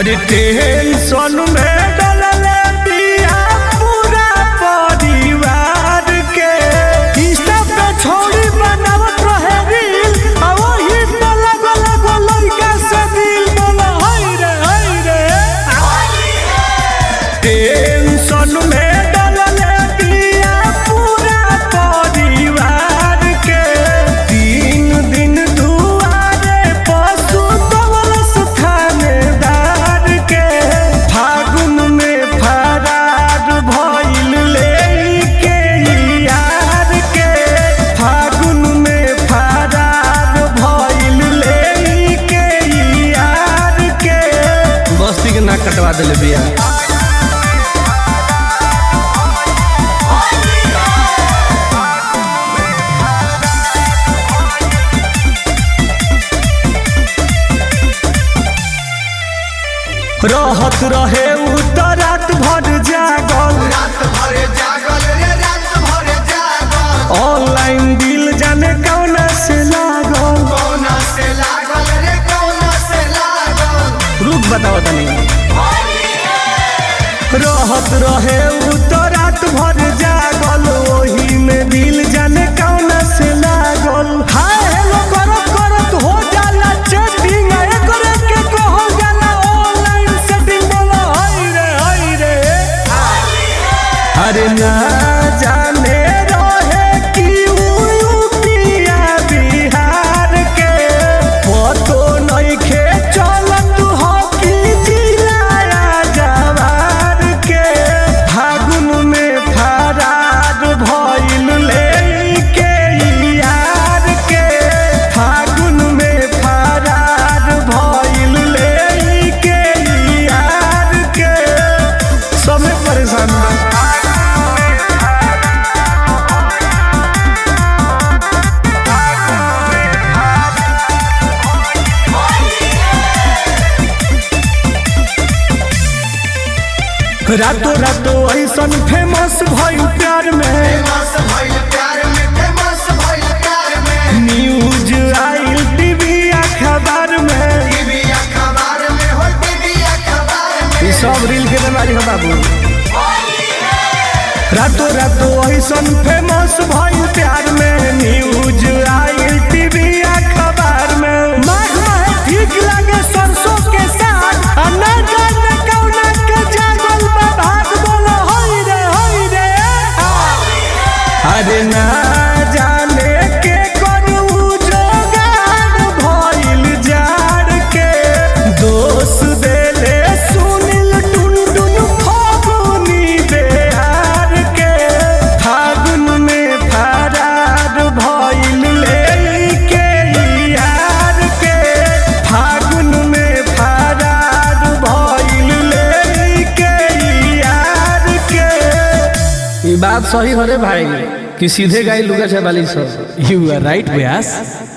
अरे टेंशन में डलले बिया पूरा परिवार के इंस्टा पे छोड़ी बनावत रहे रील आ वही पे लगल एगो लइका से दिल बोला हाय रे हाय रे टेंशन में डलले बिया पूरा परिवार के तीन दिन दुआरे पशु दवलस थानेदार के फागुन में फरार भइल लेके यार के फागुन में फरार भइल लेके यार के बस्ती के नाक कटवा देले बिया रहत रहे उ त रात भर जागल रात भरे जागल रे रात भरे जागल ऑनलाइन दिल जाने कौना से लागल कौना से लागल रे कौना से लागल रुक बताओ तनी रहत रहे उ त रात भर जागल ओही में दिल जाने कौना से लागल हाय हेलो करत करत हो जाला चैटिंग एकरे के कहल जाला ऑनलाइन सेटिंग बोला हाय रे हाय रे अरे ना जाने रहे कि उ यूपिया बिहार के पतो नइखे चलत हो कि जिलाया जवार के फागुन में फरार भइल लेके यार के फागुन में फरार भइल लेके यार के सबे परेशान बा रातों रातों ऐसन फेमस भइल प्यार में फेमस भइल प्यार में फेमस भइल प्यार में न्यूज आइल टीवी अखबार में टीवी अखबार में हो टीवी अखबार में ये सब रील के बीमारी है बाबू रातों रातों ऐसन फेमस भइल प्यार में न्यूज आइल टीवी अखबार में माघ माहे ठीक लगे सरसों के साग आ ना जाने कौना के जागल बा भाग बोलो होई रे होई रे अरे ना जाने के करू जोगाड़ भइल जाड़ के दोष देले सुनिल टुन टुन फागुनी बेहार के फागुन में फरार भइल लेके यार के फागुन में फरार भइल लेके यार के ये बात सही हो रे भाई कि सीधे गाय लुगा छे वाली सब You are right, Vyas.